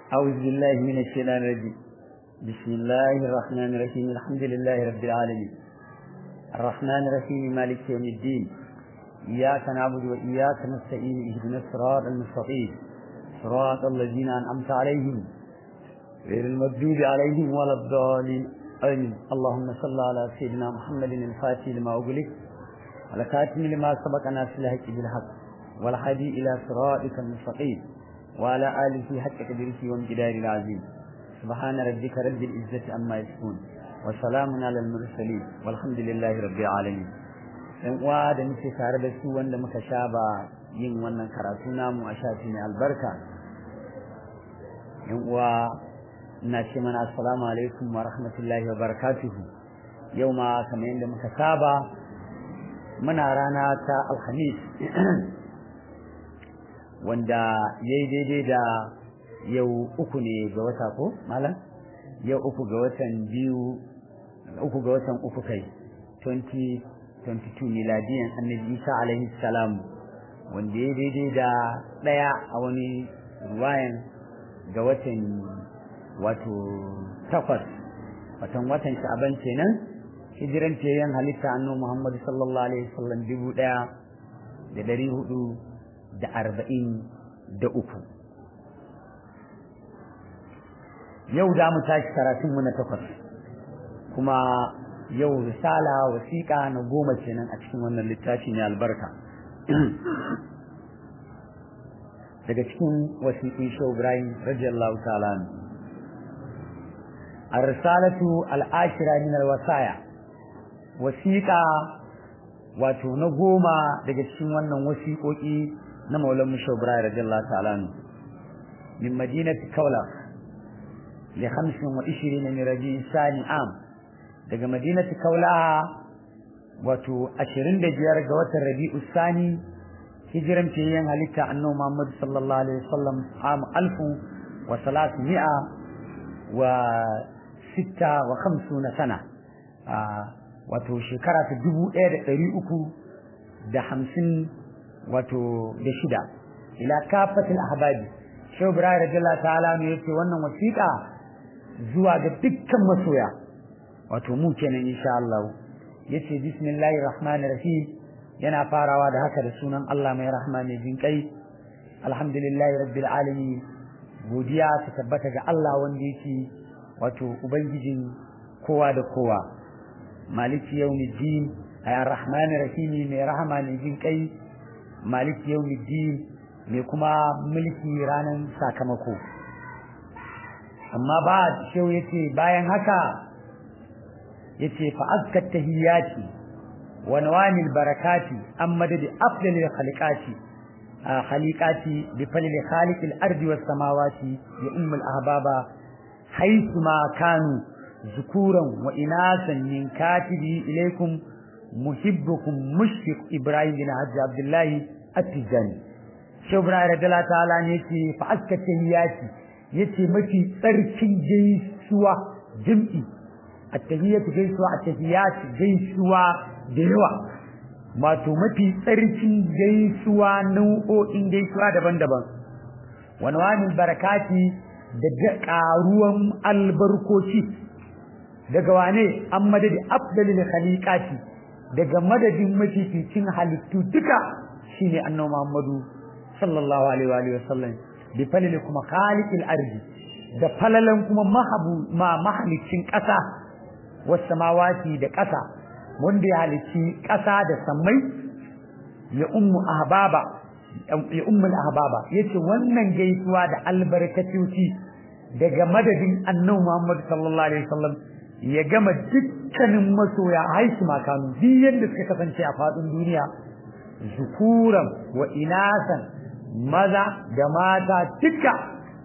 أعوذ بالله من الشيطان الرجيم بسم الله الرحمن الرحيم الحمد لله رب العالمين الرحمن الرحيم مالك يوم الدين إياك نعبد وإياك نستعين اهدنا الصراط المستقيم صراط الذين أنعمت عليهم غير المغضوب عليهم ولا الضالين آمين اللهم صل على سيدنا محمد الفاتح لما أغلق على خاتم لما سبق ناس الحق بالحق والهادي إلى صراطك المستقيم وعلى آله حق قدره وامتداد العظيم سبحان ربك رب العزة عما يصفون وسلام على المرسلين والحمد لله رب العالمين ɗan uwa da muke tare da su wanda muka saba yin wannan karatu namu a shafi mai albarka ɗan uwa ina ce mana assalamu alaikum wa rahmatullahi wa barakatuhu yau ma kamar yadda muka saba muna rana ta alhamis wanda ya yi daidai da yau uku ne ga wata ko malam yau uku ga watan biyu uku ga watan uku kai 2022 miladiyan annabi isa alaihi salam wanda ya daidai da ɗaya a wani ruwayan ga watan wato takwas watan watan sha'aban kenan hijiran yan halitta annabi muhammadu sallallahu alaihi wasallam dubu ɗaya da ɗari hudu da arba'in da uku yau da mu tashi karatunmu na takwas kuma yau risala wasiƙa na goma kenan a cikin wannan littafi ne albarka daga cikin wasiƙin shau ibrahim radiyallahu ta'ala الرسالة العاشرة من الوصايا wasiƙa wato na goma daga cikin wannan wasiƙoƙi na maulan mushawbra radiyallahu ta'ala min madinati kaula li 25 min rabi sani am daga madinati kaula wato 25 ga watan rabi'u sani hijiran fiyen halitta annabi Muhammad sallallahu alaihi wasallam am alfu wa salasmi'a wa sitta wa khamsuna sana wato shekara ta dubu ɗaya da ɗari uku da hamsin wato da shida ila kafatin ahbabi shehu ibrahim radiyallahu ta'ala ne yace wannan wasiƙa zuwa ga dukkan masoya wato mu kenan insha Allah yace bismillahir rahmanir rahim yana farawa da haka da sunan Allah mai rahma mai jin kai alhamdulillahi rabbil alamin godiya ta tabbata ga Allah wanda yake wato ubangijin kowa da kowa maliki yawmiddin ay arrahmanir rahim mai rahama mai jin kai maliki yawmiddin mai kuma mulki ranan sakamako amma ba shehu yace bayan haka yace fa azkat tahiyati wa nawamil barakati amma da afdalil khaliqati khaliqati bi falil khaliqil ardi was samawati ya ummul ahbaba haythu ma kanu zukuran wa inasan min katibi ilaykum muhibbukum mushfiq ibrahim bin hajji abdullahi at-tijani shi ibrahim radiyallahu ta'ala ne ce fa aska tahiyati yace mafi tsarkin gaisuwa jim'i at-tahiyatu gaisuwa at-tahiyat gaisuwa da yawa wato mafi tsarkin gaisuwa nau'o'in gaisuwa daban-daban wani wani barakati da ƙaruwan albarkoci daga wane an madadi afdalil khaliqati daga madadin mafificin halittu duka shine annabi Muhammadu sallallahu alaihi wa sallam bi falil kuma khaliqil ardi da falalan kuma mahabu ma mahalicin ƙasa was samawati da ƙasa wanda ya halici ƙasa da sammai ya ummu ahbaba ya ummul ahbaba yace wannan gaisuwa da albarkatoci daga madadin annabi Muhammad sallallahu alaihi wasallam ya gama dukkanin masoya haisu makanu duk yadda suka kasance a faɗin duniya zukuran wa inasan maza da mata duka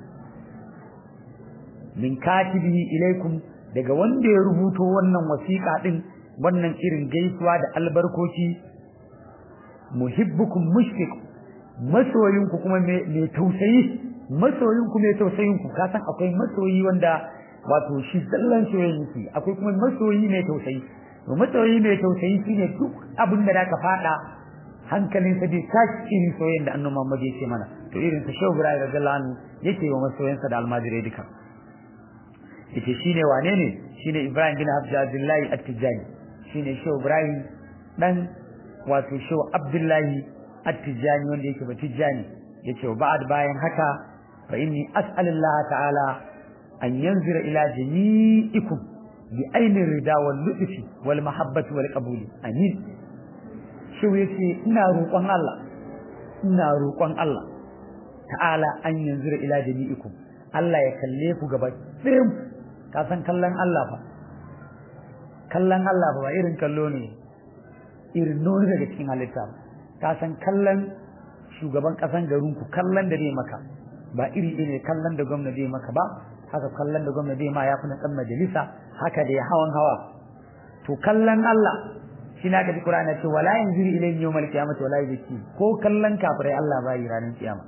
min katibihi ilaikum daga wanda ya rubuto wannan wasiƙa din wannan irin gaisuwa da albarkoci muhibbukum mushfiq masoyinku kuma mai tausayi masoyinku mai tausayinku ka san akwai masoyi wanda wato shi sallan soyayya yake akwai kuma masoyi mai tausayi to masoyi mai tausayi shine duk abin da zaka fada hankalin sa bai tashi irin soyayyen da annabi Muhammad yake mana to irin sa Shehu Ibrahim radiyallahu anhu yake wa masoyansa da almajirai duka yace shine wane ne shine Ibrahim bin Abdullahi At-Tijani shine Shehu Ibrahim dan wato Shehu Abdullahi At-Tijani wanda yake ba Tijani yace wa ba'd bayan haka fa inni as'alullah ta'ala an yanzura ila jami'ikum bi ainin rida wal lutfi wal mahabbati wal qabuli amin Shehu yace ina roƙon Allah ina roƙon Allah ta'ala an yanzura ila jami'ikum Allah ya kalle ku gaba ɗayan ka san kallon Allah fa kallon Allah ba irin kallo ne irin nuni daga cikin halitta ka san kallon shugaban kasan garin ku kallon da zai maka ba iri ne kallon da gwamnati zai maka ba haka kallon da gwamnati zai ma ya fi na dan majalisa haka da hawan hawa to kallon Allah shi na ga Qur'ani ce wala yanzuru ilayhi yawmal qiyamati wala yuzki ko kallon kafirai Allah bai ranar kiyama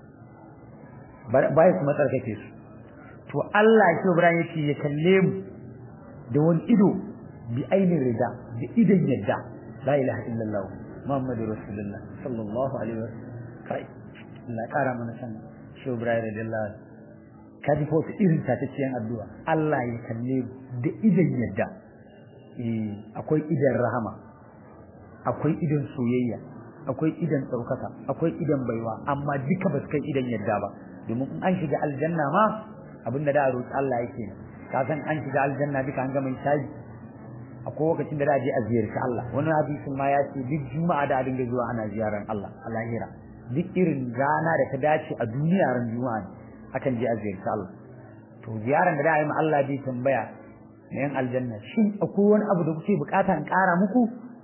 bai kuma tsarkake su to Allah shi Ibrahim yake ya kalle mu da wani ido bi ainin rida da idan yadda la ilaha illallah muhammadur rasulullah sallallahu alaihi wasallam kai Allah kara mana san shi Ibrahim radiyallahu kaji ko irin ta ta ciyan addu'a Allah ya kalle mu da idan yadda eh akwai idan rahama akwai idan soyayya akwai idan ɗaukaka akwai idan baiwa amma duka ba su kai idan yadda ba domin in an shiga aljanna ma abinda da roƙi Allah yake ka san an shiga aljanna duka an gama hisabi akwai lokacin da da je a ziyarci Allah wani hadisin ma ya ce duk juma'a da a dinga zuwa ana ziyaran Allah a lahira duk irin rana da ta dace a duniya ran juma'a ne akan je a ziyarci Allah to ziyaran da da yi ma Allah bai tambaya na yan aljanna shin akwai wani abu da kuke bukata in ƙara muku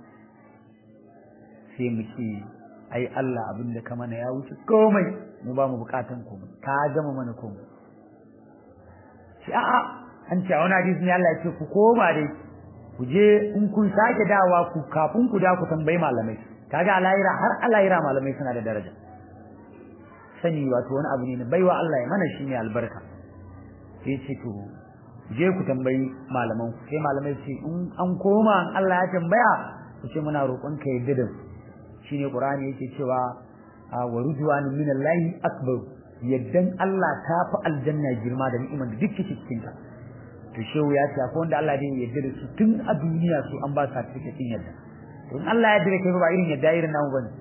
sai mu ce ai Allah abin da ka mana ya wuce komai mu ba mu bukatan komai ka gama mana komai shi a'a an ce wani hadisi ne Allah ya ce ku koma dai ku je in kun sake dawa ku kafin ku da ku tambayi malamai kaga alayira har alayira malamai suna da daraja sani wato wani abu ne na baiwa Allah ya mana shi ne albarka sai ce to je ku tambayi malaman ku sai malamai ce in an koma Allah ya tambaya ku ce muna roƙon ka yadda da shine Qur'ani yake cewa wa rujwan min Allah akbar yaddan Allah ta fi aljanna girma da ni'imar da duk cikin ta to shehu ya ce akwai wanda Allah zai yarda da su tun a duniya su an ba certificate din yadda to in Allah ya yarda kai ba irin yadda irin namu bane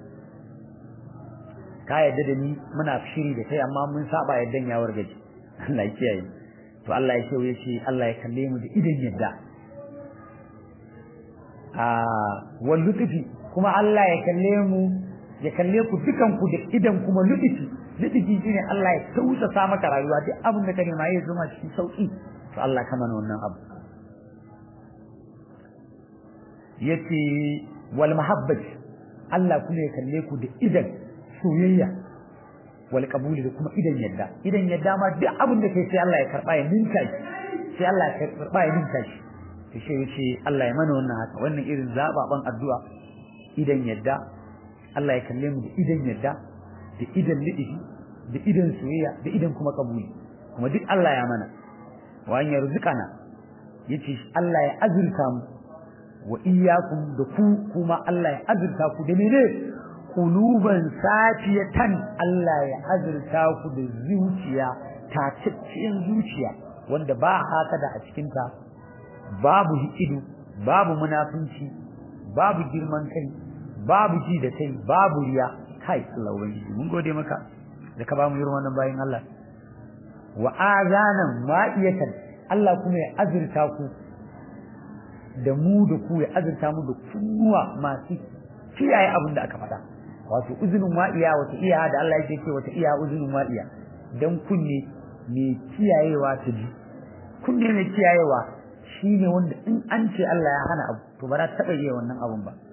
ka yarda da ni muna shiri da kai amma mun saba yaddan ya wargaje Allah ya kiyaye to Allah ya shehu ya ce Allah ya kalle mu da idan yadda a wal lutfi kuma Allah ya kalle mu ya kalle ku dukan ku da idan kuma lutfi lutfi shine Allah ya tausasa maka rayuwa duk abin da kake ma ya zama cikin sauki to Allah kama wannan abu yace wal mahabbati Allah kuma ya kalle ku da idan soyayya wal qabuli da kuma idan yadda idan yadda ma duk abin da kai sai Allah ya karba ya ninka shi sai Allah ya karba ya ninka shi to shi yace Allah ya mana wannan haka wannan irin zababan addu'a idan yadda Allah ya kalle mu da idan yadda da idan lidi da idan soyayya da idan kuma kabuli kuma duk Allah ya mana wa an yarzuqana yace Allah ya azurta mu wa iyyakum da ku kuma Allah ya azurta ku da mene quluban safiyatan Allah ya azurta ku da zuciya tacacciyar zuciya wanda ba hasada a cikin ta babu hikidu babu munafunci babu girman kai babu ji da kai babu riya kai Allah ubangiji mun gode maka da ka ba mu irin wannan bayin Allah wa azanan wa'iyatan Allah kuma ya azurta ku da mu da ku ya azurta mu da kunnuwa masu kiyaye abin da aka faɗa wato uzunin wa'iya wata iya da Allah yake ce wata iya uzunin wa'iya dan kunne mai kiyayewa ta ji kunne mai kiyayewa shine wanda in an ce Allah ya hana abu to ba za ta taɓa iya wannan abun ba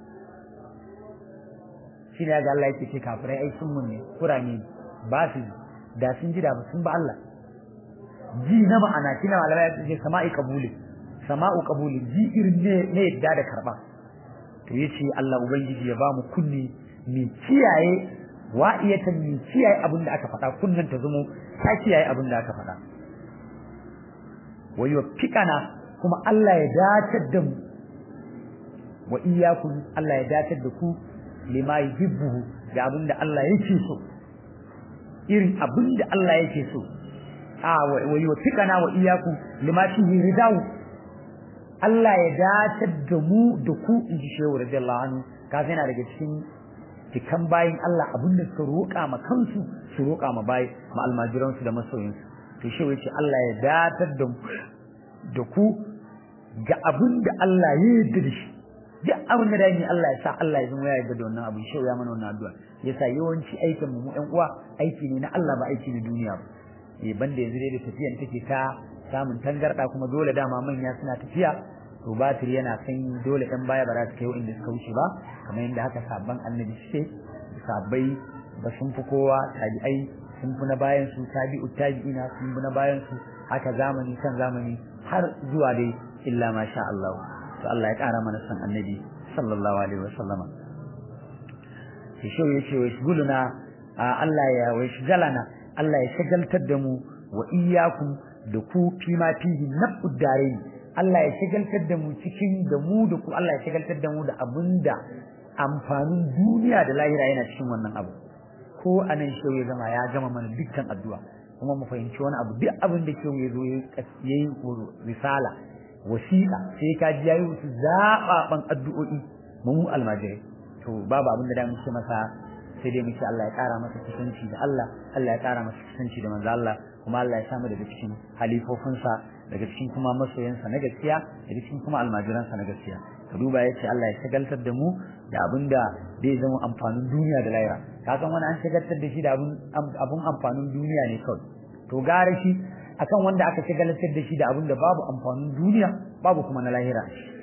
shine ga Allah yake ce kafirai ai sun mun ne kurame ba su da sun ji da ba sun ba Allah ji na ma'ana kina malama ya ce sama'i qabuli sama'u qabuli ji irin ne ne yadda da karba to yace Allah ubangiji ya bamu kunni mi kiyaye wa'iyatan mi kiyaye abin da aka faɗa kunnan ta zumo ta kiyaye abin da aka faɗa wayo fikana kuma Allah ya datar da mu wa iyyakum Allah ya datar da ku lima yuhibbu da abinda Allah yake so irin abinda Allah yake so a wa yuwaffiqana wa iyyakum lima fihi ridahu Allah ya datar da mu da ku inji shehu radiyallahu anhu kafin yana daga cikin cikan bayin Allah abinda suka roƙa ma kansu su roƙa ma bayi ma almajiransu da masoyinsu to shehu yace Allah ya datar da da ku ga abinda Allah ya yarda da shi duk abin da dai Allah ya sa Allah ya zama ya yarda da wannan abu shehu ya mana wannan addu'a yasa yawanci aikin mu ƴan uwa aiki ne na Allah ba aiki na duniya ba eh banda yanzu dai da tafiyan take ta samun tangarda kuma dole dama manya suna tafiya to batir yana san dole ɗan baya ba za su kai inda suka wuce ba kamar yadda haka sabban annabi suke sabbai ba sun fi kowa tabi'ai sun fi na bayan su tabi'u tabi'ina sun fi na bayan su haka zamani kan zamani har zuwa dai illa ma sha Allah to Allah ya ƙara mana san annabi sallallahu alaihi wa sallama shi shi yace wa shuguluna Allah ya wa shigalana Allah ya shagaltar da mu wa iyyakum da ku fi ma fihi nafud darain Allah ya shagaltar da mu cikin da mu da ku Allah ya shagaltar da mu da abinda amfanin duniya da lahira yana cikin wannan abu ko anan shehu ya zama ya gama mana dukkan addu'a kuma mu fahimci wani abu duk abin da shehu ya zo yayi risala wasiƙa sai ka ji yayi wasu zababan addu'o'i mu almajirai to babu abin da da muke masa sai dai muke Allah ya ƙara masa kusanci da Allah Allah ya ƙara masa kusanci da manzo Allah kuma Allah ya samu daga cikin halifofinsa daga cikin kuma masoyansa na gaskiya daga cikin kuma almajiransa na gaskiya ka duba yace Allah ya shagaltar da mu da abinda zai zama amfanin duniya da lahira ka san wani an shagaltar da shi da abun abun amfanin duniya ne kawai to gara shi akan wanda aka shagaltar da shi da abinda babu amfanin duniya babu kuma na lahira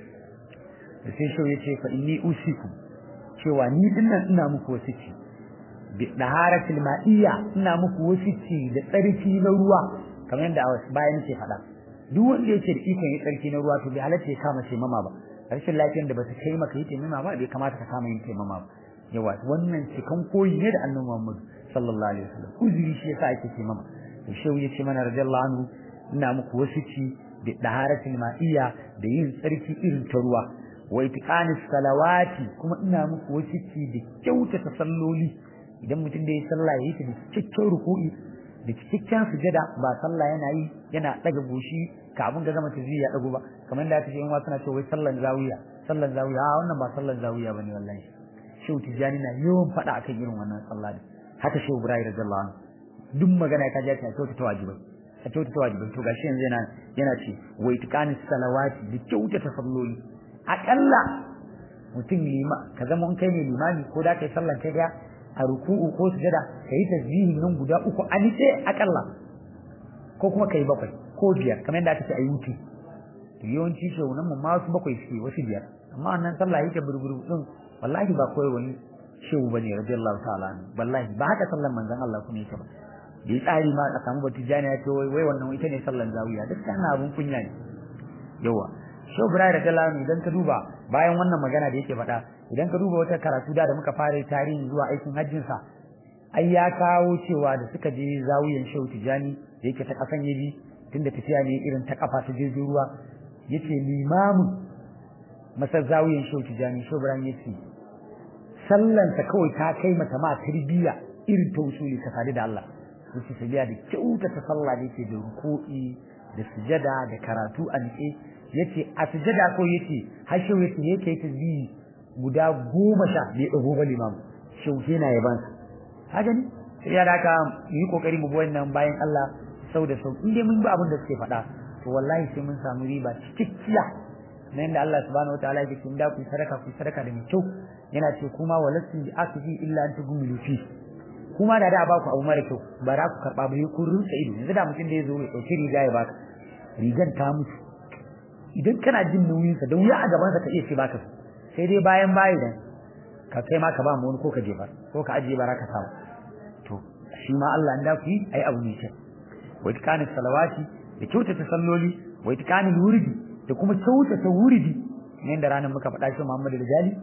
da sai shi yace fa inni usiku cewa ni dinnan ina muku wasici bi daharatil ma'iyya ina muku wasici da tsarki na ruwa kamar yadda bayan ke faɗa duk wanda yake da ikon yi tsarki na ruwa to bai halatta ya kama ce mama ba rashin lafiyar da ba ta kai maka yi taimama ba bai kamata ka kama yin taimama ba yawa wannan cikan koyi ne da annabi Muhammad sallallahu alaihi wasallam uzuri shi yasa ake taimama to shehu yace mana radiyallahu anhu ina muku wasici da daharatul ma'iyya da yin tsarki irin ta ruwa wa itiqanis salawati kuma ina muku wasici da kyautata salloli idan mutum da ya sallah yayi ta da cikakken ruku'i da cikakken sujada ba sallah yana yi yana daga goshi kafin ga zama tazi ya dago ba kamar da kace in wa suna cewa wai sallan zawiya sallan zawiya a wannan ba sallan zawiya bane wallahi shehu tijani na yawan fada akan irin wannan sallah din haka shehu ibrahim radiyallahu anhu duk magana ka ji ta kyauta ta wajibai ta kyauta ta wajibai to gashi yanzu yana yana ce wa itqanis salawati da kyauta ta salloli akalla mutum lima ka zama in kai ne limami ko da kai sallan kai daya a ruku'u ko sujada kai tasbihin nan guda uku a nice akalla ko kuma kai bakwai ko biyar kamar yadda aka ce a yi wuce to yawanci shehunan mu ma su bakwai suke wasu biyar amma annan sallah yake burburu din wallahi ba koyi wani shehu bane radiyallahu ta'ala wallahi ba haka sallan manzon Allah kuma yake ba bai tsari ma a samu batu jani ya ce wai wai wannan ita ne sallan zawiya duk kana abun kunya ne yawa shehu Ibrahim radiyallahu anhu idan ka duba bayan wannan magana da yake faɗa idan ka duba wata karatu da da muka fara tarihi zuwa aikin hajjin sa ai ya kawo cewa da suka je zawiyan shehu tijani da yake ta kasan yabi tunda tafiya ne irin ta kafa ta jirgin ruwa yace limamin masar zawiyan shehu tijani shehu Ibrahim yace sallan ta kawai ta kai mata ma tarbiyya irin ta usuli ta sadu da Allah yace sabiya da kyauta ta sallah da yake da ruku'i da sujada da karatu a nike yace a sujada ko yace har shehu yace yake yake tasbihi guda goma sha bai dago ba limam shehu yana yaban ka gani sai ya daka yi kokari mu bi wannan bayan Allah sau da sau in dai mun bi abin da suke faɗa to wallahi sai mun samu riba cikakkiya na yadda Allah subhanahu wataala yake cewa da ku sadaka ku sadaka da mai kyau yana ce kuma walastu bi akfi illa an tugumilu fi kuma da da ba ku abu mara kyau ba za ku karba ba ku rinsa ido yanzu da mutum da ya zo ya dauki riga ya baka rigan ta mutu idan kana jin nauyin sa da wuya a gaban sa ka iya ce baka sai dai bayan bayi dan ka kai ma ka ba mu wani ko ka jefa ko ka ajiye baraka samu to shi ma Allah da ku yi ai abu ne kyau wa itqanis salawati da kyautata salloli wa itqanil wurdi da kuma kyautata wurdi ne da ranar muka faɗa shi Muhammadu da Jali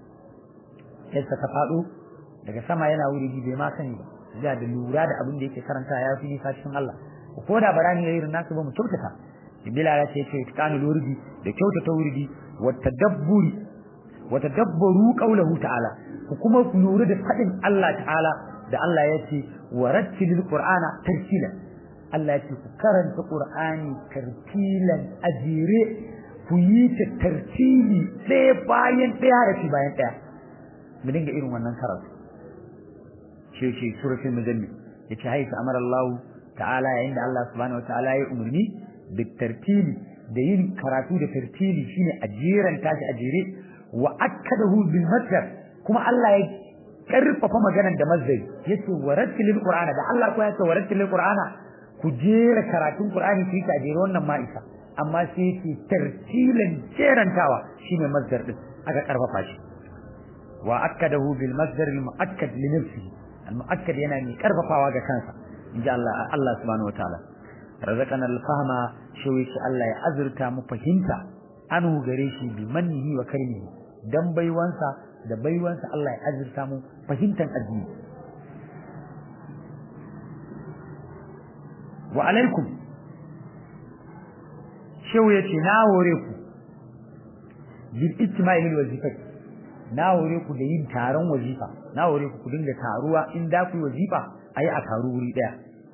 yadda ta faɗo daga sama yana wurdi bai ma sani ba da da lura da abin da yake karanta ya fi nisa cikin Allah ko da barani yayi irin nasu ba mu kyautata Bila ya ce itqanil wurdi da kyautata wurdi wa tadabburi wa tadabbaru qawlahu ta'ala ku kuma lura da fadin Allah ta'ala da Allah ya ce wa rattilil qur'ana tartila Allah ya ce ku karanta qur'ani tartilan ajire ku yi ta tartili ɗaya bayan ɗaya harafi bayan ɗaya mu dinga irin wannan karatu shi ce suratul muzammil yace haisa amara Allah ta'ala yayin da Allah subhanahu wa ta'ala ya umarni da tartili da yin karatu da tartili shine ajiran tashi ajire wa akkadahu bil masdar kuma Allah ya karfafa maganar da mazdari yace warattilil qur'ana da Allah ko yace warattilil qur'ana ku jera karatun qur'ani ki ta jera wannan ma isa amma sai yace tartilan jerantawa shine mazdar din aka karfafa shi wa akkadahu bil masdar al muakkad li nafsihi al muakkad yana mai karfafawa ga kansa inji Allah Allah subhanahu wataala razaqana al fahma shi Allah ya azurta mu fahimta anu gare shi bi mannihi wa karimihi dan baiwansa da baiwansa Allah ya azurta mu fahimtar addini wa alaikum shehu yace na hore ku bil ijtima'i lil wazifati na hore ku da yin taron wazifa na hore ku ku dinga taruwa in da ku yi wazifa ayi a taru wuri daya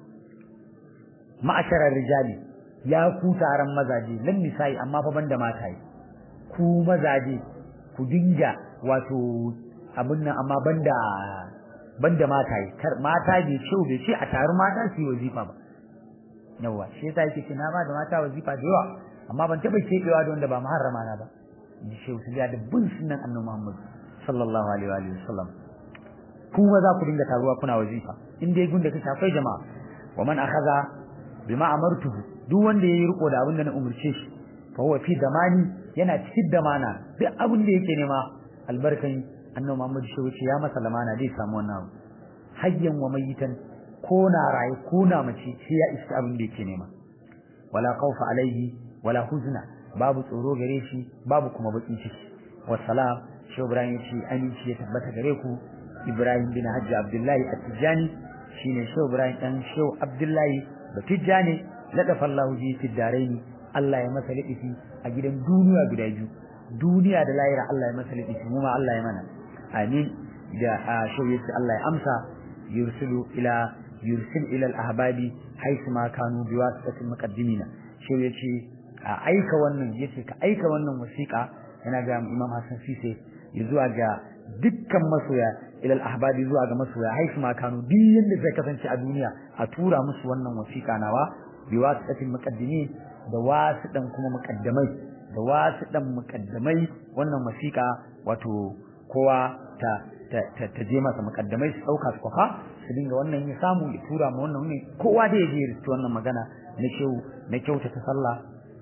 ma'asharar rijali ya ku taron mazaje lan nisa'i amma fa banda mataye ku mazaje ku dinga wato abin nan amma banda banda mataye kar mata bai ce bai ce a taru mata su yi wazifa ba yawa shi yasa yake na ba da mata wazifa da yawa amma ban taba kebewa da wanda ba muharrama na ba ji shehu su da bin sunan annabi Muhammad sallallahu alaihi wa sallam kuma za ku dinga taruwa kuna wazifa in dai gunda ka shafai jama'a wa man akhadha bima amartuhu duk wanda yayi riko da abin da na umurce shi fa huwa fi damani yana cikin damana duk abin da yake nema albarkan annabi Muhammad shehu ce ya masa lamana zai samu wannan abu hayyan wa mayitan ko na raye ko na mace sai ya iska abin da yake nema wala khawfa alaihi wala huzna babu tsoro gare shi babu kuma bakin ciki wassalam shi Ibrahim ya ce aminci ya tabbata gare ku Ibrahim bin Hajji Abdullahi At-Tijani shine shi Ibrahim dan Shehu Abdullahi Batijani ladafa Allah ji fi daraini Allah ya masa ladifi a gidan duniya guda biyu duniya da lahira Allah ya masa ladifi mu ma Allah ya mana amin da shehu yace Allah ya amsa yursilu ila yursil ila al-ahbabi haythu ma kanu biwasitatil muqaddimina shehu yace a aika wannan yace ka aika wannan wasiƙa yana ga Imam Hassan Sise zuwa ga dukkan masoya ila al-ahbabi zuwa ga masoya haythu ma kanu duk yanda zai kasance a duniya a tura musu wannan wasiƙa nawa biwasitatil muqaddimin da wasiɗan kuma muqaddamai da wasiɗan muqaddamai wannan wasiƙa wato kowa ta ta je masa mukaddamai su dauka su kwafa su dinga wannan ya samu ya tura ma wannan ne kowa da ya je ya rubuta wannan magana na shehu na kyauta ta sallah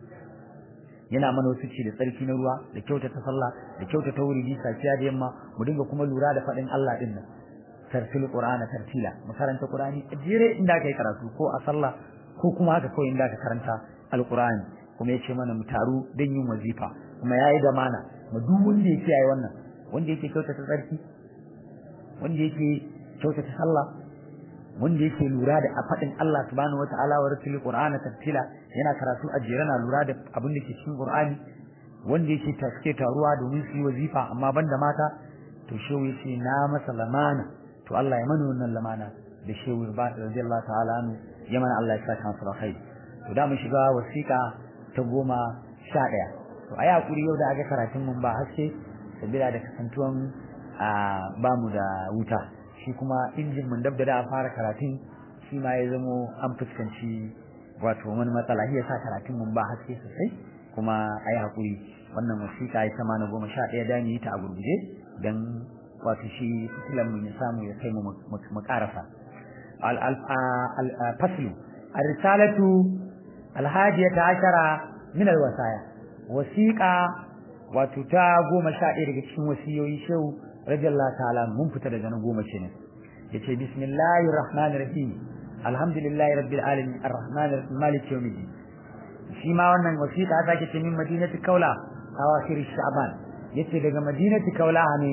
yana mana wasu ci da tsarki na ruwa da kyauta ta sallah da kyauta ta wuri safiya da yamma mu dinga kuma lura da faɗin Allah din nan tartil qur'ana tartila mu karanta qur'ani jere inda kai karatu ko a sallah ko kuma haka ko inda ka karanta alqur'ani kuma yace mana mu taru dan yin wazifa kuma yayi da mana mu duk wanda yake yayi wannan wanda yake kyautata tsarki wanda yake kyautata sallah wanda yake lura da fadin Allah subhanahu wataala wa rasul qur'ana tartila yana karatu a jere na lura da abin da ke cikin qur'ani wanda yake taske taruwa domin su yi wazifa amma banda mata to shehu yace na masa lamana to Allah ya mana wannan lamana da shehu radiyallahu ta'ala anhu ya mana Allah ya saka masa alkhairi to da mun shiga wasiƙa ta goma sha ɗaya to ayi hakuri yau da aka karatun mun ba haske sabila da kasantuwan a bamu da wuta shi kuma injin mun dab da da fara karatun shi ma ya zamo an fuskanci wato wani matsala ya sa karatun mun ba haske sosai kuma ayi hakuri wannan wasiƙa ya sama na goma sha ɗaya da yi ta a gurguje don wato shi fitilan mun ya samu ya kai mu mu ƙarasa al-faslu ar-risalatu al-hadiyata ashara min al-wasaya wasiƙa wato ta goma sha ɗaya daga cikin wasiyoyi shehu radiyallahu ta'ala mun fita daga na goma ce ne yace bismillahir rahmanir rahim alhamdulillahi rabbil alamin arrahmanir rahim maliki yawmiddin shi ma wannan wasiƙa ta ke min madinati kaula awakhir sha'ban yace daga madinati kaula ne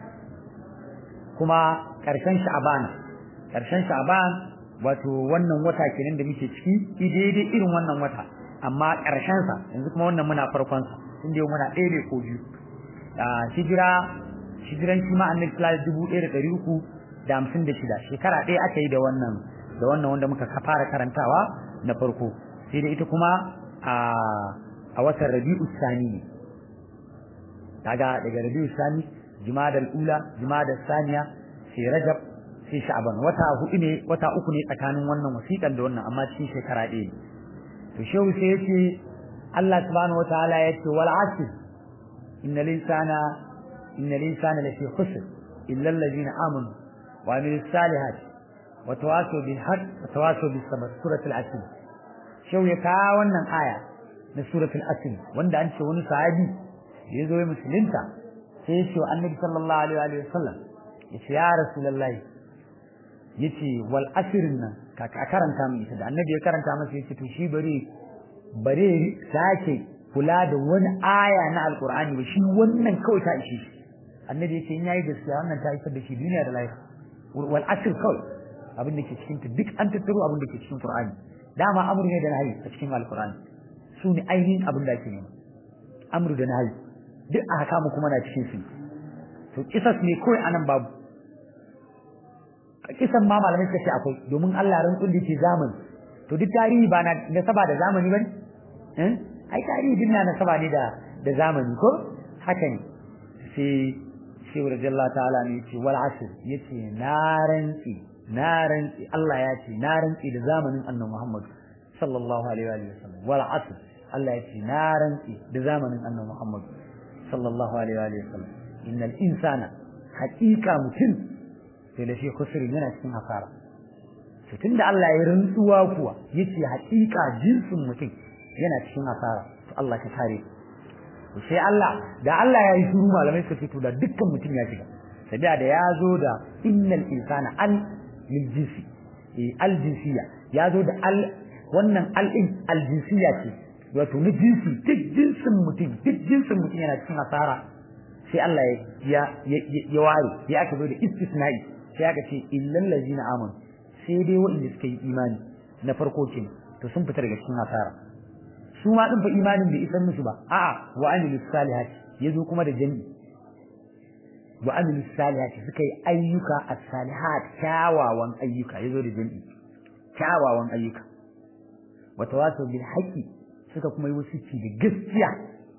kuma karshen sha'ban karshen sha'ban wato wannan wata kenan da muke ciki daidai irin wannan wata amma karshen sa yanzu kuma wannan muna farkon sa inda yau muna ɗaya ne ko biyu hijira hijiran shi ma annabi sallallahu alaihi uku da hamsin da shida shekara ɗaya aka yi da wannan da wannan wanda muka fara karantawa na farko sai da ita kuma a a watan rabi'u sani ne kaga daga rabi'u sani jumadal ula jumadal saniya sai rajab sai sha'ban wata hudu ne wata uku ne tsakanin wannan wasiƙan da wannan amma cikin shekara ɗaya ne to shehu sai yace Allah subhanahu wataala yace wal asr innal insana innal insana lafi khusr illa alladhina amanu wa amilus salihati wa tawasaw bil haqq wa tawasaw bis sabr suratul asr shehu ya kawo wannan aya na suratul asr wanda an ce wani sahabi ya zo ya musulunta sai ya ce wa annabi sallallahu alaihi wa sallam ya ce ya rasulullahi ya ce wal asirin nan ka karanta mu ita da annabi ya karanta masa ya ce to shi bare bare sake kula da wani aya na alqur'ani ba shi wannan kawai ta ishe shi annabi ya ce in yayi gaskiya wannan ta isar da shi duniya da lahira wal asir kawai abin da ke cikin ta duk an tattaro abin da ke cikin qur'ani dama amru ne da nahi a cikin alqur'ani su ne ainihin abin da ake nema amru da nahi duk a haka mu kuma na cikin su to kisas ne kawai anan babu kisan ma malamai suka ce akwai domin Allah ran kulli ce zamani to duk tarihi ba na nasaba da zamani bane eh ai tarihi din na nasaba ne da da zamani ko haka ne sai sai radiyallahu ta'ala ne yace wal asr yace na rantsi na rantsi Allah ya ce na rantsi da zamanin annabi Muhammad sallallahu alaihi wa sallam wal asr Allah ya ce na rantsi da zamanin annabi Muhammad sallallahu alaihi wa sallam innal insana haqiqa mutum sai da shi kusuri yana cikin hasara to tunda Allah ya rantsuwa kuwa yace haqiqa jinsin mutum yana cikin hasara to Allah ka kare to sai Allah da Allah ya yi shiru malamai suka ce to da dukkan mutum ya shiga sabiya da ya zo da innal insana al lil jinsi eh al jinsiya ya zo da al wannan al in al jinsiya ce wato na jinsi duk jinsin mutum duk jinsin mutum yana cikin hasara sai Allah ya ya ware ya aka zo da istisna'i sai aka ce illal ladina amanu sai dai waɗanda suka yi imani na farko ke to sun fita daga cikin hasara su ma din fa imanin bai isar musu ba a'a wa amilus salihati yazo kuma da jami'i wa amilus salihati suka yi ayyuka as-salihat kyawawan ayyuka yazo da jami'i kyawawan ayyuka wa tawasaw bil haqqi suka kuma yi wasici da gaskiya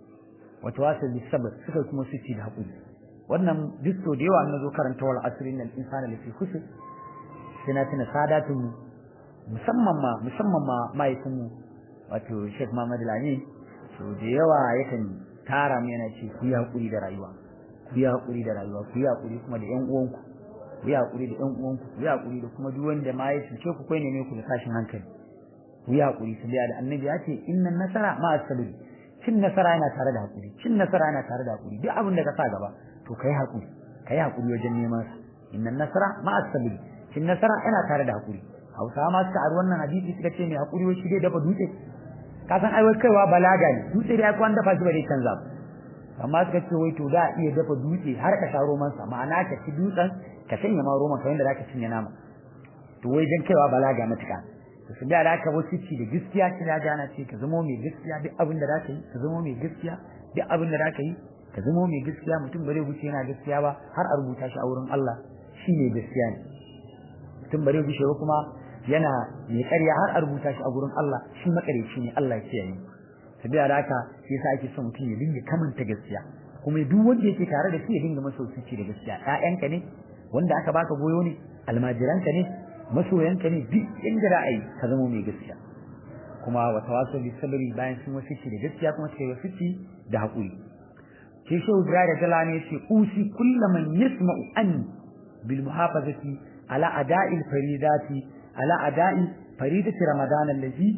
wa tawasaw bis sabr suka kuma wasici da haƙuri wannan disto da yawa na zo karanta wal asrin al insana lafi khusr sai na tuna sadatun musamman ma musamman ma mahaifin mu wato Sheikh Muhammad Lami so da yawa yakan tara mu yana ce ku yi hakuri da rayuwa ku yi hakuri da rayuwa ku yi hakuri kuma da ƴan uwanku ku yi hakuri da ƴan uwanku ku yi hakuri da kuma duk wanda ma ya cuce ku kai ne ku da tashin hankali ku yi hakuri su da annabi ya ce innan nasara ma as-sabri cin nasara yana tare da hakuri cin nasara yana tare da hakuri duk abin da ka sa gaba to kai hakuri kai hakuri wajen neman sa innan nasara ma as-sabr shin nasara yana tare da hakuri Hausawa ma suka ar wannan hadisi suka ce mai hakuri wai shi dai dafa dutse ka san ai kaiwa balaga ne dutse dai akwai dafa shi ba dai canza ba amma suka ce wai to da iya dafa dutse har ka sha roman sa ma'ana ka ci dutsen ka sanya ma roman kamar yadda zaka cinye nama to wai dan kaiwa balaga matuka to su da aka wasu ci da gaskiya ci da gana ce ka zama mai gaskiya duk abin da zaka yi ka zama mai gaskiya duk abin da zaka yi ka zama mai gaskiya mutum bare guce yana gaskiya ba har a rubuta shi a wurin Allah shi ne gaskiya ne mutum bare guce ba kuma yana mai ƙarya har a rubuta shi a wurin Allah shi makareci ne Allah ya kiyaye sabiya da haka shi yasa ake son mutum ya dinga kamanta gaskiya kuma duk wanda yake tare da shi ya dinga masa wasici da gaskiya ƴaƴanka ne wanda aka baka goyo ne almajiranka ne masoyanka ne duk inda ra'ayi ka zama mai gaskiya kuma wa tawassul bis sabri bayan sun wasici da gaskiya kuma sai wasici da haƙuri sai shehu da jalani yace usi kullaman yasma'u an bil muhafazati ala ada'i al faridati ala ada'i faridati ramadan allazi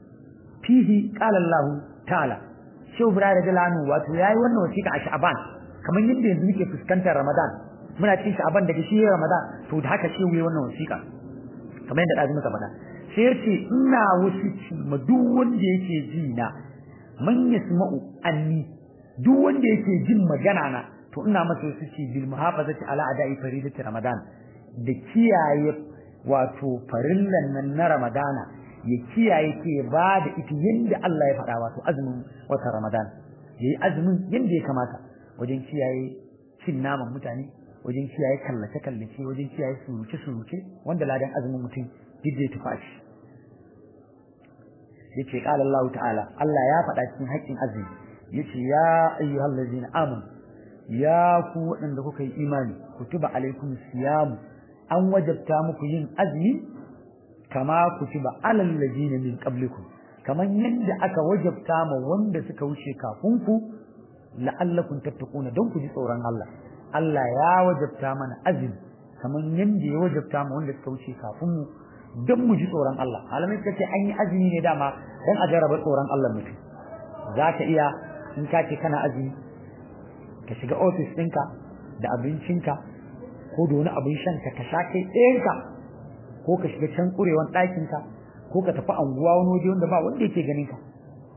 fihi qala Allah ta'ala shehu da jalani wato yayi wannan wasiƙa a sha'ban kamar yadda yanzu muke fuskantar ramadan muna cikin sha'ban daga shi ramadan to da haka shehu yayi wannan wasiƙa kamar yadda dazu muka faɗa sai yace ina wasici ma duk wanda yake ji na man yasma'u anni duk wanda yake jin magana na to ina masa su ce bil muhafazati ala ada'i faridati ramadan da kiyaye wato farillan nan na ramadana ya kiyaye ke ba da ita yanda Allah ya faɗa wato azumin wata ramadan yayi azumin yanda ya kamata wajen kiyaye cin naman mutane wajen kiyaye kallace kallace wajen kiyaye suruce suruce wanda ladan azumin mutum duk zai tufa shi yace qala Allah ta'ala Allah ya faɗa cikin haƙƙin azumi yace ya ayyuhal ladzina amanu ya ku waɗanda kuka yi imani kutuba alaikum siyam an wajabta muku yin azumi kama kutiba alal ladina min qablikum kaman yadda aka wajabta ma wanda suka wuce kafin ku la'allakum tattaquna don ku ji tsoron Allah Allah ya wajabta mana azumi kaman yadda ya wajabta ma wanda suka wuce kafin mu don mu ji tsoron Allah malamai suka ce an yi azumi ne dama don a jarraba tsoron Allah mutum za ka iya in ka ce kana azumi ka shiga ofis ɗinka da abincinka ko da wani abin shanka ka sha kai ɗayanka ko ka shiga can ƙurewan ɗakinka ko ka tafi anguwa wani waje wanda ba wanda yake ganin ka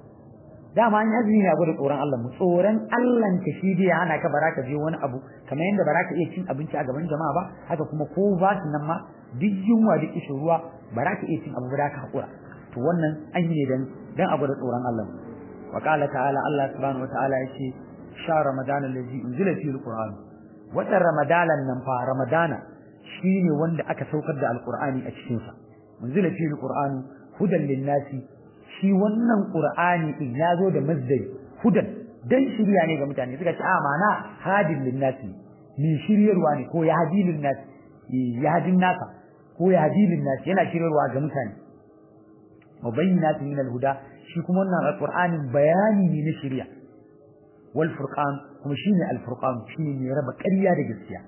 dama an azumi ne a gwada tsoron Allah mu tsoron Allah ka shi dai hana ka bara ka je wani abu kamar yadda bara ka iya cin abinci a gaban jama'a ba haka kuma ko ba su nan ma duk yunwa duk ishin ruwa bara ka iya cin abu ba ka haƙura to wannan an yi ne dan dan a gwada tsoron Allah wa qala ta'ala Allah subhanahu wa ta'ala yace sha ramadan allazi unzila fihi alquran watan ramadanan nan fa ramadana shine wanda aka saukar da alqur'ani a cikin sa unzila fihi alquran hudan linnasi shi wannan qur'ani din yazo da mazdari hudan dan shirya ne ga mutane suka ce a mana hadin linnasi ni shiryarwa ne ko ya hadilin nasi ya hadin nasa ko ya hadilin nasi yana shiryarwa ga mutane mubayyinatin min alhuda shi kuma wannan alqur'anin bayani ne na shirya wal furqan kuma shine al furqan shine mai raba ƙarya da gaskiya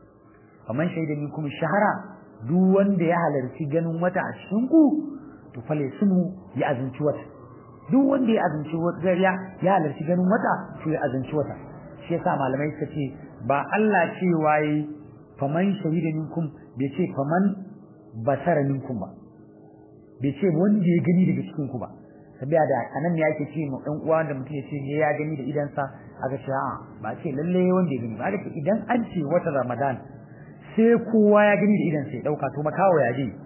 kaman shaida ni kuma shahara duk wanda ya halarci ganin wata a cikin ku to fale sunu ya azunci wata duk wanda ya azunci wata ya ya halarci ganin wata to ya azunci wata shi yasa malamai suka ce ba Allah ce waye faman shahida minkum bai ce faman basara minkum ba bai ce wanda ya gani daga cikin ku ba sabiya da anan ne yake ce mu dan uwa da mutum ya ce ya gani da idansa aka ce a ba ce lalle wanda ya gani ba aka ce idan an ce wata Ramadan sai kowa ya gani da idansa ya dauka to makawo ya je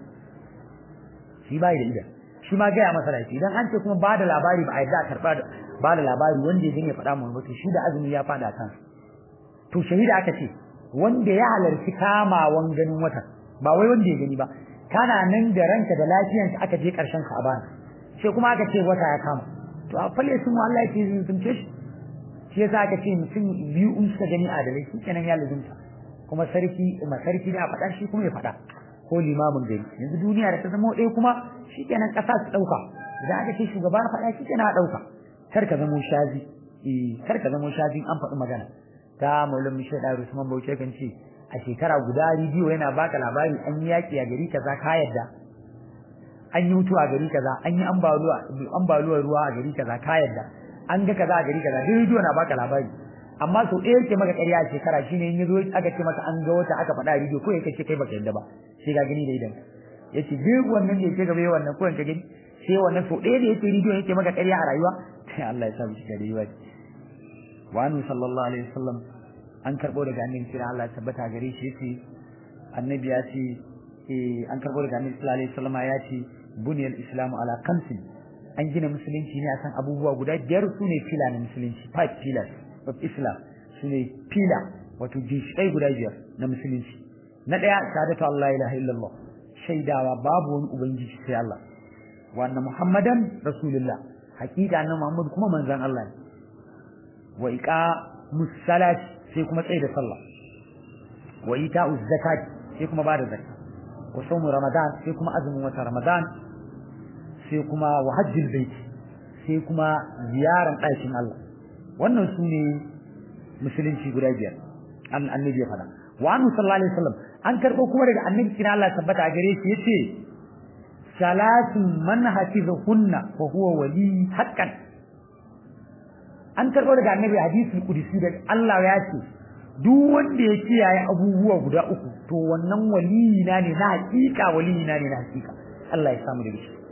shi bai da idan shi ma gaya masa laifi idan an ce kuma ba da labari ba a yadda karba ba da labari wanda ya gani ya faɗa mu to shi da azumi ya faɗa kan to shahida aka ce wanda ya halarci kamawan ganin watan ba wai wanda ya gani ba kana nan da ranka da lafiyanka aka je karshen ka bana sai kuma aka ce wata ya kama to a falle sun Allah yake zuntumce shi shi yasa aka ce mutum biyu in suka gani adalai shi kenan ya lazumta kuma sarki ma sarki da faɗa shi kuma ya faɗa ko limamin gari yanzu duniya da ta zama ɗaya kuma shi kenan ƙasa su ɗauka idan aka ce shugaba ya faɗa shi kenan a ɗauka kar ka zamo shazi eh kar ka zamo shazi an faɗi magana ta maulan mishe da Usman Bauchi kan ce a shekara guda rediyo yana baka labari an yi yaƙi a gari kaza ka yadda an yi mutuwa a gari kaza an yi ambaluwar ruwa a gari kaza ka yadda an ga kaza a gari kaza duk rediyo na baka labari amma sau ɗaya yake maka ƙarya a shekara shine in yazo aka ce maka an ga wata aka faɗa rediyo ko yake ce kai baka yadda ba sai ka gani da idan yace duk wannan da yake gaba wannan ko ka gani sai wannan sau ɗaya da yake rediyo yake maka ƙarya a rayuwa sai Allah ya sa mu shiga rayuwa wa annabi sallallahu alaihi wasallam an karbo daga annabi kira Allah ya tabbata gare shi yace annabi ya ce eh an karbo daga annabi sallallahu alaihi wasallam ya ce buniyal islamu ala khamsin an gina musulunci ne akan abubuwa guda biyar su ne fila na musulunci five pillars of islam su ne fila wato ginshiƙai guda biyar na musulunci na ɗaya shahadatu Allah ilaha illallah shaidawa babu wani ubangiji sai Allah wa anna muhammadan rasulullah hakika annabi muhammad kuma manzon Allah ne wa iqa musallat sai kuma tsaye da sallah wa ita'u zakat sai kuma bada zakka wa sawmu ramadan sai kuma azumin wata ramadan sai kuma wa hajjil bait sai kuma ziyaran ɗakin Allah wannan su ne musulunci guda biyar an annabi ya faɗa wa annu sallallahu alaihi wasallam an karɓo kuma daga annabi kina Allah tabbata a gare shi yace salatun man hafizahunna fa huwa wali haqqan an karɓo daga annabi hadisi kudusi da Allah ya ce duk wanda ya kiyaye abubuwa guda uku to wannan waliyi na ne na hakika waliyi na ne na hakika Allah ya samu da shi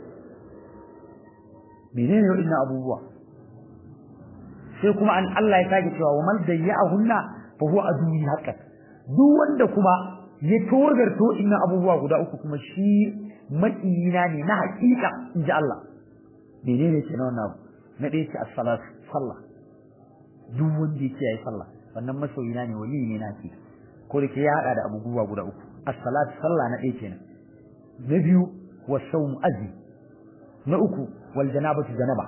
menene wannan abubuwa sai kuma an Allah ya sake cewa wa man dayya'ahunna fa huwa aduwwi haqqan duk wanda kuma ya togarto inna abubuwa guda uku kuma shi maƙiyina ne na hakika inji Allah menene ke na wannan abu na ɗaya ce as-salatu sallah duk wanda yake yayi sallah wannan masoyina ne wali ne naki ko da ke ya hada da abubuwa guda uku as-salatu sallah na ɗaya kenan na biyu was-sawm azmi na uku wal janabatu janaba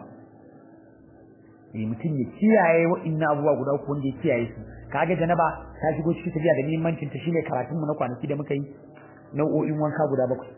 eh mutum ya kiyaye wa'annan abubuwa guda uku wanda ya kiyaye su kaga janaba ta shigo cikin tafiya da muhimmancin ta shine karatun mu na kwanaki da muka yi nau'o'in wanka guda bakwai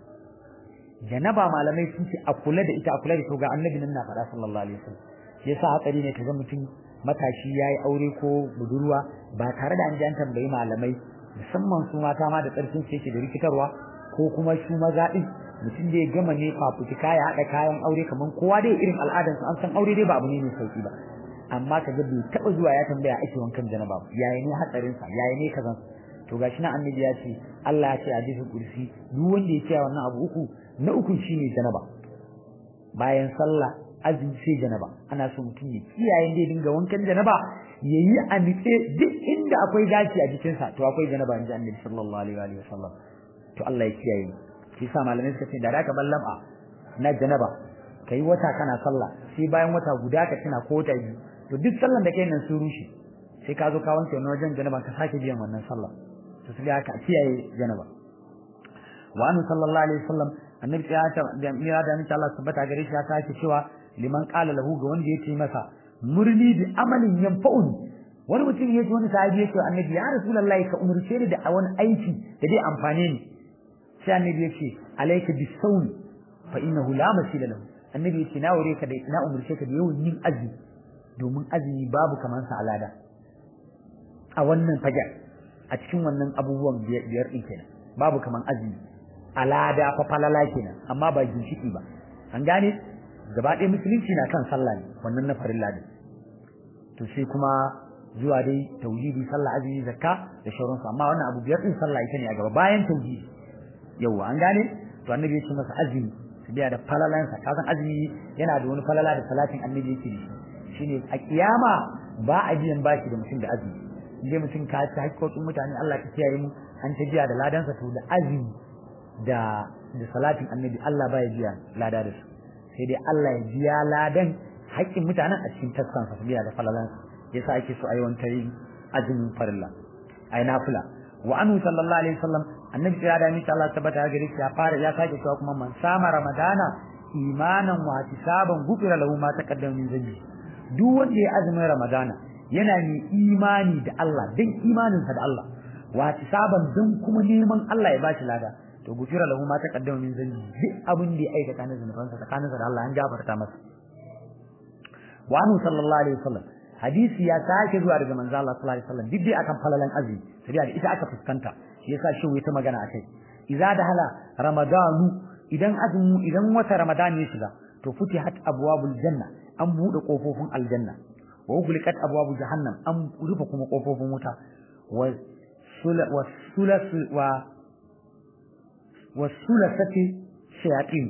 janaba malamai sun ce a kula da ita a kula da to ga annabi nan na faɗa sallallahu alaihi wasallam yasa hatsari ne kaga mutum matashi yayi aure ko budurwa ba tare da an ji an tambayi malamai musamman su mata ma da tsarkin su yake da rikitarwa ko kuma su maza din mutum da ya gama ne fafutuka ya haɗa kayan aure kaman kowa dai irin al'adarsa an san aure dai ba abu ne mai sauki ba amma kaga bai taɓa zuwa ya tambaya ake wankan janaba ba yaya ne hatsarin sa yaya ne kazan to gashi na annabi ya ce Allah ya ce a hadisin kursi duk wanda ya ce wannan abu uku na uku shine janaba bayan sallah azumi sai janaba ana so mutum ya kiyaye dai dinga wankan janaba yayi a nitse duk inda akwai gashi a jikin sa to akwai janaba inji annabi sallallahu alaihi wa sallam to Allah ya kiyaye shi sa malamai suka ce da zaka ballama na janaba kai wata kana sallah sai bayan wata guda ka tuna ko wata biyu to duk sallan da kai nan sun rushe sai ka zo ka wanke wani wajen janaba ka sake biyan wannan sallah to sai haka kiyaye janaba wa annu sallallahu alaihi wasallam annabi ya ta da mira da insha Allah tabbata gare shi ya sake cewa liman qala lahu ga wanda yake masa murni bi amalin yanfa'un wani mutum ya ji wani sahabi yake annabi ya rasulullahi ka umurce ni da wani aiki da zai amfane ni sai annabi ya ce alayka bisawm fa innahu la masila lahu annabi ya ce na wure ka da na umurce ka da yawan yin azumi domin azumi babu kamar sa alada a wannan fajar a cikin wannan abubuwan biyar din kenan babu kamar azumi alada fa falala kenan amma ba ginshiki ba an gane gaba ɗaya musulunci na kan sallah ne wannan na farilla ne to sai kuma zuwa dai tauhidi sallah azumi zakka da shauransu amma wannan abu biyar din sallah ita ne a gaba bayan tauhidi yawa an gane to annabi ya ce masa azumi su biya da falalansa ka san azumi yana da wani falala da salatin annabi yake da shi shine a kiyama ba a biyan bashi da mutum da azumi indai mutum ka ci haƙƙoƙin mutane Allah ka kiyaye mu an ta biya da ladansa to da azumi da da salatin annabi Allah baya biya lada da su sai dai Allah ya biya ladan haƙƙin mutanen a cikin taskansa su biya da falalansa yasa ake so a yi wanta yin azumin farilla ai nafila wa anhu sallallahu alaihi wasallam annabi ya da mita Allah tabbata gare shi ya fara ya sake cewa kuma man sama ramadana imanan wa hisaban gufira lahu ma taqaddama min dhanbi duk wanda ya azumin ramadana yana mai imani da Allah dan imaninsa da Allah wa hisaban dan kuma neman Allah ya bashi lada to gufira lahu ma taqaddama min dhanbi duk abin da ya aikata na zunubansa tsakaninsa da Allah an gafarta masa wa anhu sallallahu alaihi wasallam hadisi ya sake zuwa daga manzo Allah sallallahu alaihi wasallam duk dai akan falalan azumi sai da ita aka fuskanta shi yasa shi ta magana akai idza dahala ramadanu idan azumi idan wata ramadan ya shiga to futihat abwabul janna an bude kofofin aljanna wa ughliqat abwabu jahannam an rufe kuma kofofin wuta wa wa sulas wa wa sulasati shayatin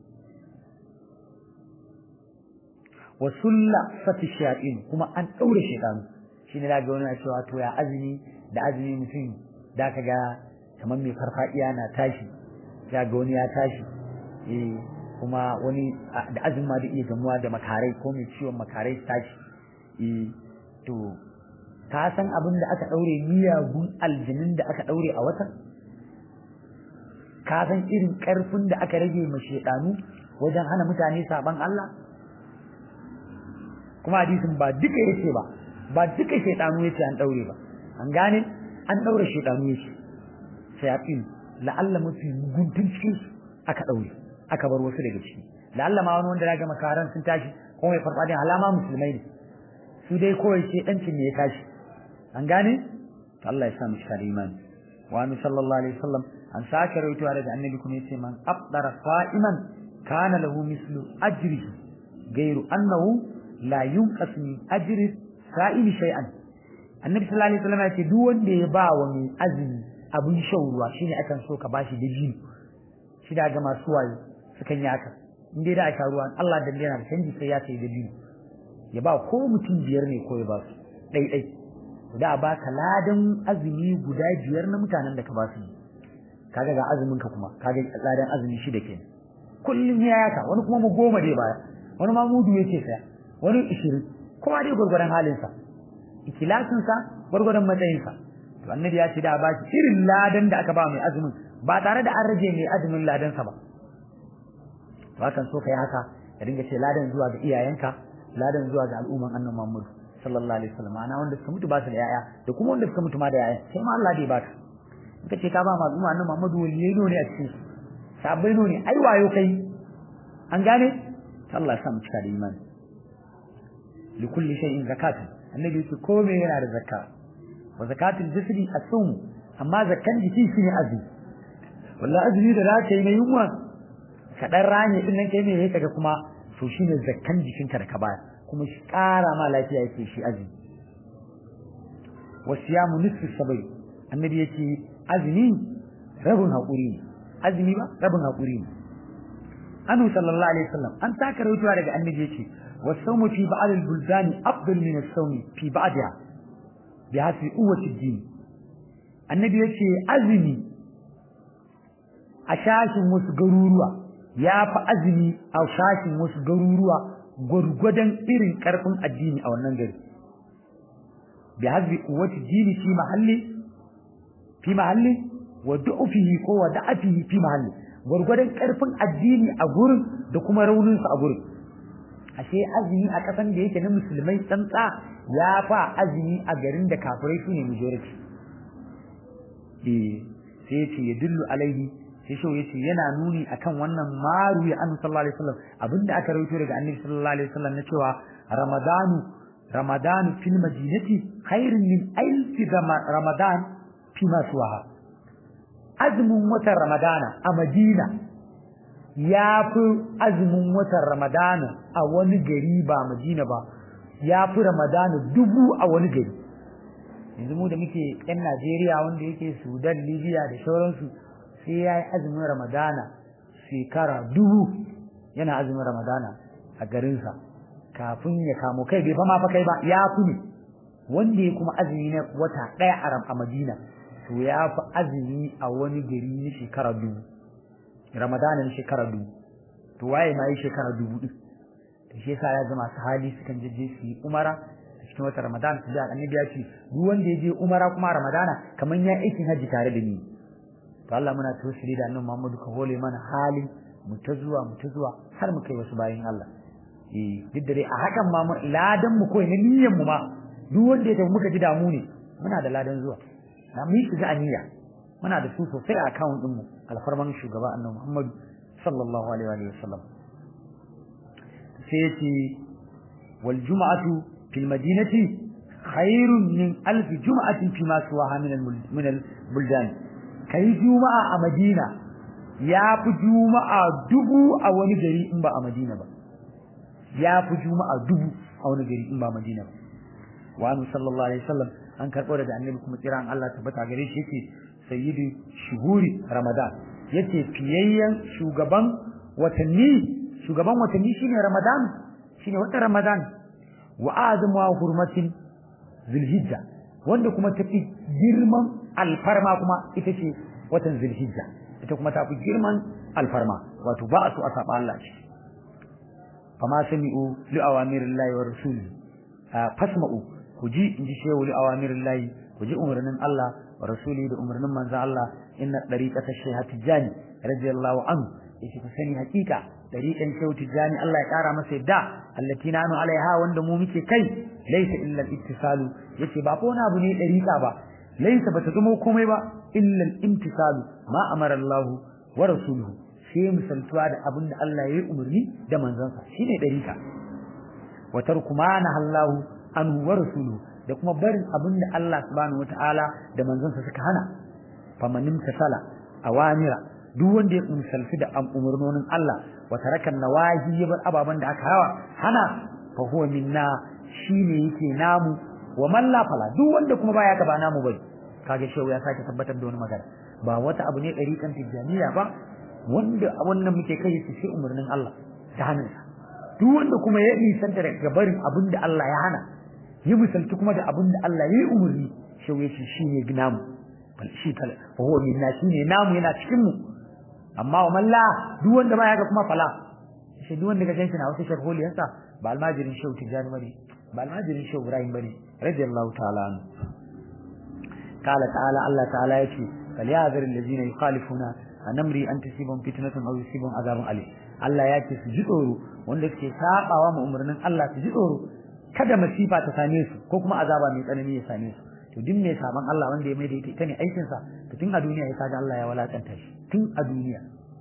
wa sulasati shayatin kuma an daure shaytan shine da ga wani na cewa to ya azumi da azumi mutum da ka ga kamar mai farfadiya na tashi ya ga wani ya tashi eh kuma wani da azumi ma da iya gamuwa da makarai ko mai ciwon makarai tashi eh to ka san abin da aka daure miyagun aljinin da aka daure a watan ka san irin karfin da aka rage ma shedanu wajen hana mutane saban Allah kuma hadisin ba duka yace ba ba duka shedanu yace an daure ba an gane an daure shedanu yace shayatin la'alla mafi guntun cikin su aka daure aka bar wasu daga ciki la'alla ma wani wanda daga makaran sun tashi ko mai farfadin alama musulmai ne su dai kawai shedancin ne ya tashi an gane to Allah ya sa mu shi imani wa annabi sallallahu alaihi wasallam an sake rawaitowa daga annabi kuma yace man afdara sa'iman kana lahu mislu ajrihi gairu annahu la yunqas min ajri sa'ili shay'an annabi sallallahu alaihi wasallam yace duk wanda ya ba wa mai azumi abin shan ruwa shine akan so ka bashi da biyu shi da ga masu wayo sukan yi haka in dai da aka ruwa Allah da yana da canji sai ya sai da biyu ya ba ko mutum biyar ne ko ya ba su dai dai da ba ka ladan azumi guda biyar na mutanen da ka ba su kaga ga azumin ka kuma kaga ladan azumi shi da ke kullum ya yaka wani kuma mu goma dai baya wani ma mudu yake saya wani 20 kowa dai gurgurdan halin sa ikilasin sa gurgurdan matsayin sa to annabi ya ce da ba shi irin ladan da aka ba mai azumin ba tare da an rage mai azumin ladan sa ba to hakan so kai haka ka dinga ce ladan zuwa ga iyayenka ladan zuwa ga al'umman annabi Muhammad sallallahu alaihi wasallam ana wanda suka mutu ba su da yaya da kuma wanda suka mutu ma da yaya sai ma Allah dai baka in ka ce ka ba ma al'umma annabi Muhammad waliyai ne a cikin sabai ne ai wayo kai an gane Allah ya sa mu cika da imani li kulli shay'in zakatun annabi yace ko me yana da zakka wa zakatul jisdi as-sawm amma zakkan jiki shine azumi wallahi azumi da za ka yi na yunwa ka dan ranye din nan kai me kaga kuma to shine zakkan jikinka da ka baya kuma shi ƙara ma lafiya yake shi azumi wa siyamu nisfu sabai annabi yace azumi rabun hakuri ne azumi ba rabun hakuri ne annabi sallallahu alaihi wasallam an taka rawaitowa daga annabi yace والصوم في بعض البلدان أفضل من الصوم في بعضها بحسب قوة الدين النبي يقول أزمي أشاش مسجروروا يا فأزمي أو شاش مسجروروا gwargwadon irin karfin addini a wannan gari bi hazbi quwwati dini fi mahalli fi mahalli wa du'fihi ko wa da'afihi fi mahalli gwargwadon karfin addini a gurin da kuma raunin sa a gurin ashe azumi a kasan da yake na musulmai tsantsa ya fa azumi a garin da kafirai su ne majority eh sai yace ya dillu alaihi sai shi yace yana nuni akan wannan maru ya annabi sallallahu alaihi wasallam abinda aka rawaito daga annabi sallallahu alaihi wasallam na cewa ramadanu ramadanu fil madinati khairun min alf ramadan fi ma suwaha azumin watan ramadana a madina ya fi azumin watan Ramadana a wani gari ba Madina ba ya fi Ramadana dubu a wani gari yanzu mu da muke yan Najeriya wanda yake Sudan Libya da sauransu sai ya yi azumin Ramadana shekara dubu yana azumin Ramadana a garinsa kafin ya kamo kai bai fa ma fa kai ba ya fi ne wanda ya kuma azumi na wata ɗaya a Madina to ya fi azumi a wani gari na shekara dubu ramadanin shekara dubu to waye ma yi shekara dubu din to shi yasa ya zama hali sukan je je su yi umara a cikin wata ramadan su da annabi ya ce duk wanda ya je umara kuma ramadana kaman ya aikin haji tare da ni to Allah muna tawassuli da annabi Muhammadu ka hole mana hali mu ta zuwa mu ta zuwa har mu kai wasu bayin Allah eh duk da dai a hakan ma mu ladan mu koyi na niyyar mu ma duk wanda ya tafi muka ji damu ne muna da ladan zuwa na mu yi ga aniya muna da su sosai a account din mu alfarman shugaba annabi Muhammad sallallahu alaihi wa sallam sai yace wal jum'atu fil madinati khairun min alf jum'atin fi ma suwaha min al min al buldan kai juma'a a Madina ya fi juma'a dubu a wani gari in ba a Madina ba ya fi juma'a dubu a wani gari in ba Madina ba wa annabi sallallahu alaihi wasallam an karbo daga annabi kuma tsiran Allah tabbata gare shi yake sayyidu shuhuri ramadan yace fiyayyen shugaban watanni shugaban watanni shine ramadan shine watan ramadan wa azamu wa hurmatin zulhijja wanda kuma tafi girman alfarma kuma ita ce watan zulhijja ita kuma tafi girman alfarma wato ba a so a saba Allah shi fama sami'u li awamirillahi wa rasuli fasma'u ku ji in ji shehu li awamirillahi ku ji umarnin Allah wa rasuli da umarnin manzon Allah inna dariqata shaykh tijani radiyallahu anhu yace ku sani hakika dariqan shaykh tijani Allah ya kara masa yadda allati nanu alaiha wanda mu muke kai laysa illa al-ittisalu yace ba ko na abu ne dariqa ba laysa bata zama komai ba illa al-imtisalu ma amara Allah wa rasuluhu sai misaltuwa da abin da Allah ya yi umarni da manzansa shine dariqa wa tarku ma nahallahu anhu wa rasuluhu da kuma barin abin da Allah subhanahu wataala da manzansa suka hana famanin tasala awamira duk wanda ya misalci da umarnonin Allah wa taraka nawahi ya bar ababan da aka hawa hana fa huwa minna shine yake namu wa man la fala duk wanda kuma baya ka ba namu bai kage shehu ya sake tabbatar da wani magana ba wata abu ne dariƙan tijaniya ba wanda wannan muke kai su sai umarnin Allah ta hannunsa duk wanda kuma ya nisanta daga barin abin da Allah ya hana yi misalci kuma da abin da Allah ya yi umarni shehu ya ce shi ne namu shi kala fa huwa minna shi ne namu yana cikin mu amma wa malla duk wanda baya ga kuma fala shi duk wanda ka ganshi na wasu sharholiyarsa ba almajirin shehu tijani bane ba almajirin shehu ibrahim bane radiyallahu ta'ala anhu qala ta'ala Allah ta'ala yace falyazir allazina yukhalifuna an amri an tusibum fitnatun aw yusibum azabun alim Allah ya ce su ji tsoro wanda suke sabawa mu umarnin Allah su ji tsoro kada masifa ta same su ko kuma azaba mai tsanani ya same su to duk mai saban Allah wanda ya mai da ita ne aikin sa to tun a duniya ya kaga Allah ya walakanta shi tun a duniya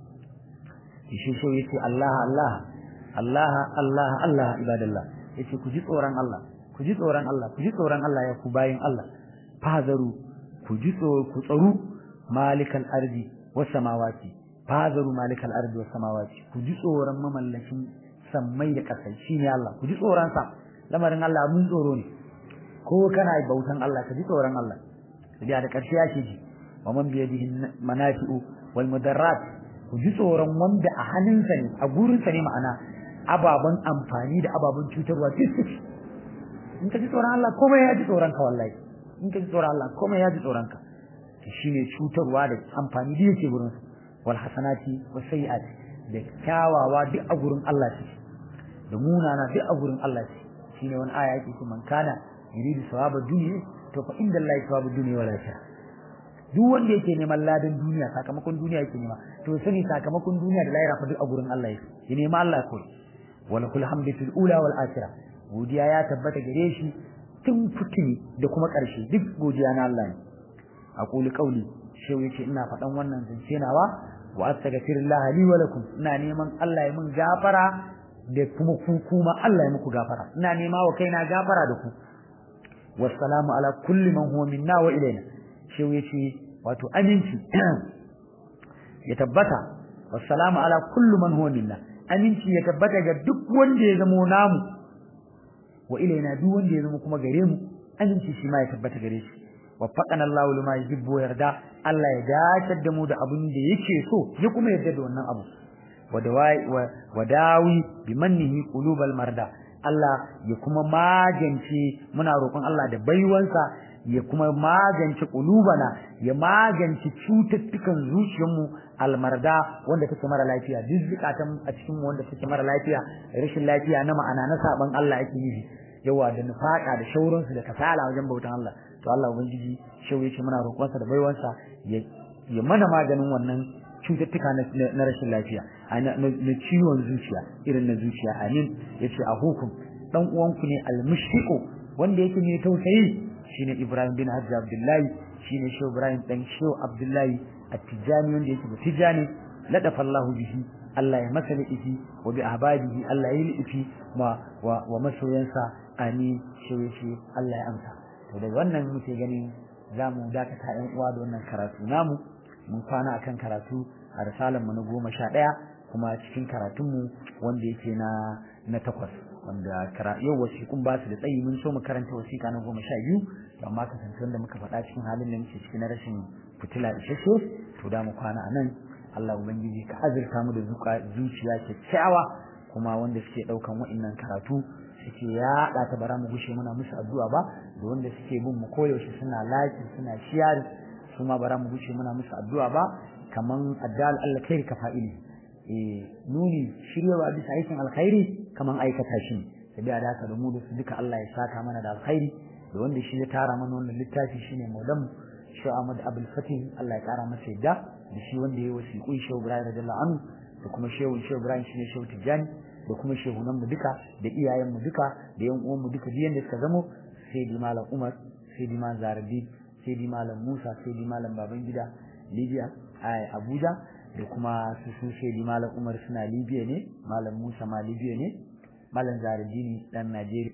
shi so yace Allah Allah Allah Allah Allah ibadallah yace ku ji tsoron Allah ku ji tsoron Allah ku ji tsoron Allah ya ku bayin Allah fazaru ku ji tsoro ku tsaro malikal ardi was samawati fazaru malikal ardi was samawati ku ji tsoron mamallakin sammai da kasai shine Allah ku ji tsoron sa lamarin Allah mun tsoro ne ko kana bautan Allah ka ji tsoron Allah sai da karshe ya ji wa man bi yadihi manafi'u wal mudarrat ku ji tsoron wanda a hannunsa ne a gurinsa ne ma'ana ababen amfani da ababen cutarwa duk suke in ka ji tsoron Allah komai ya ji tsoron ka wallahi in ka ji tsoron Allah komai ya ji tsoron ka to shine cutarwa da amfani da yake gurin wal hasanati was sayiati da kyawawa duk a gurin Allah suke da munana duk a gurin Allah suke shine wani aya yake ce man kana yuridu sawaba dunya to fa inda Allah sawabu dunya wal akhirah duk wanda yake neman ladan duniya sakamakon duniya yake nema to sani sakamakon duniya da lahira fa duk a gurin Allah yake ya nema Allah ko wala kul hamdu fil ula wal akhirah godiya ya tabbata gare shi tun fitini da kuma karshe duk godiya na Allah ne aqulu qawli shehu yace ina faɗan wannan zance nawa wa astaghfirullah li wa lakum ina neman Allah ya mun gafara da kuma ku kuma Allah ya muku gafara ina nema wa kaina gafara da ku wassalamu ala kulli man huwa minna wa ilaina shehu yace wato aminci ya tabbata wassalamu ala kullu man huwa minna aminci ya tabbata ga duk wanda ya zama namu wa ilaina duk wanda ya zama kuma gare mu aminci shi ma ya tabbata gare shi waffaqana Allahu lima yuhibbu yarda Allah ya dace da mu da abin da yake so ya kuma yarda da wannan abu wa dawi bi mannihi qulubal marda Allah ya kuma magance muna roƙon Allah da baiwansa ya kuma magance kulubana ya magance cututtukan zuciyarmu almarda wanda take mara lafiya duk zukatan a cikin mu wanda take mara lafiya rashin lafiya na ma'ana na saban Allah ake yi yawa da nufaka da shauransu da kasala wajen bautan Allah to Allah ubangiji shauye shi muna roƙonsa da baiwansa ya ya mana maganin wannan cututtuka na rashin lafiya na ciwon zuciya irin na zuciya amin yace a hukum dan uwanku ne almushfiqu wanda yake mai tausayi shine Ibrahim bin Hajji Abdullahi shine Shehu Ibrahim dan Shehu Abdullahi At-Tijani wanda yake da Tijani ladafa Allahu bihi Allah ya masa lifi wa bi ahbabihi Allah ya lifi ma wa, wa masoyansa amin shehu shi Allah ya amsa to daga wannan muke ganin zamu dakata ƴan uwa da wannan karatu namu mun kwana akan karatu a risalar mu na goma sha ɗaya kuma cikin karatunmu wanda yake na na takwas wanda yau wasiƙun ba su da tsayi mun so mu karanta wasiƙa na goma sha biyu to amma kasancewar da muka faɗa cikin halin da muke ciki na rashin fitila isasshe to da mu kwana a nan Allah ubangiji ka azurta mu da zuciya kyakkyawa kuma wanda suke ɗaukan wa'innan karatu suke yaɗa ta bara mu gushe muna musu addu'a ba da wanda suke bin mu koyaushe suna laki suna shiyar su ma bara mu gushe muna musu addu'a ba kaman addal Allah kai ka fa'ili nuni shiryawa bisa aikin alkhairi kaman aikata shi sai da haka da mu da su duka Allah ya saka mana da alkhairi da wanda shi ya tara mana wannan littafi shine Maulana Shehu Ahmad Abdul Fatih Allah ya kara masa yadda da shi wanda ya wasiƙu Shehu Ibrahim radiyallahu anhu da kuma Shehu Shehu Ibrahim shine Shehu Tijjani da kuma shehunan mu duka da iyayen mu duka da yan uwan mu duka biyan da suka zamo sai di malam Umar sai di malam Zarabi sai di malam Musa sai di malam Babangida Libya a Abuja da kuma su su shaidi malam Umar suna Libya ne malam Musa ma Libya ne malam Zaradini dan Najeriya